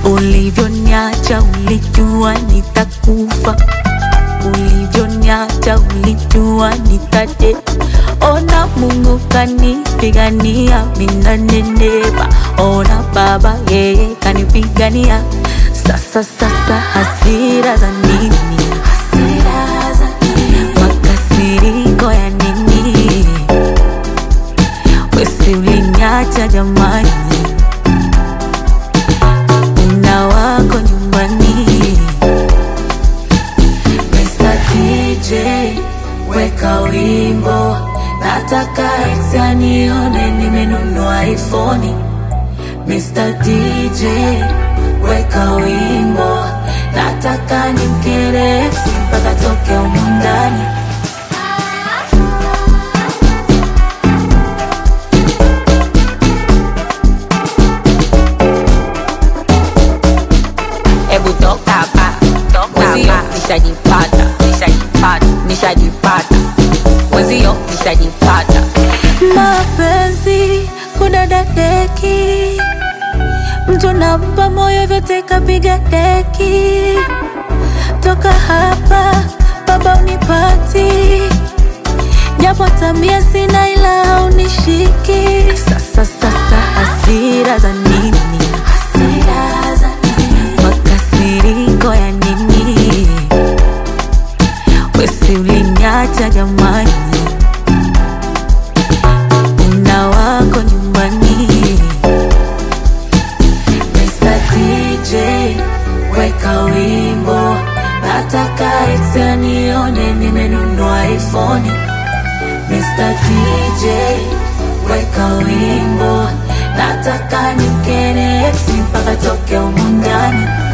Ulivyoniacha ulijua nitakufa, ulivyoniacha ulijua nitate. Ona Mungu kanipigania, minanenepa. Ona Baba yeye kanipigania. Sasa sasa hasira za nini? Hasira za nini? Makasiriko ya nini? Wesi uliniacha jamani, una wako nyumbani. Mr. DJ weka wimbo, nataka ex anione nimenunua iPhone. Mr. DJ weka wimbo, nataka nimkere ex mpaka toke humu ndani. Hebu toka hapa, mwenzio nishajipata, nishajipata, nishajipata, mwenzio nishajipata. mapenzi kudadadeki, mtu nampa moyo vyote kapiga deki. Toka hapa baba unipati, japo tabia sina ila haunishiki. Sasa sasa hasira za nini? Hasira za nini? Makasiriko ya nini? Wesi uliniacha jamani una wako nyumbani. Mr. DJ weka wimbo, nataka ex anione nimenunua iPhone. Mr. DJ weka wimbo, nataka nimkere ex mpaka toke humu ndani.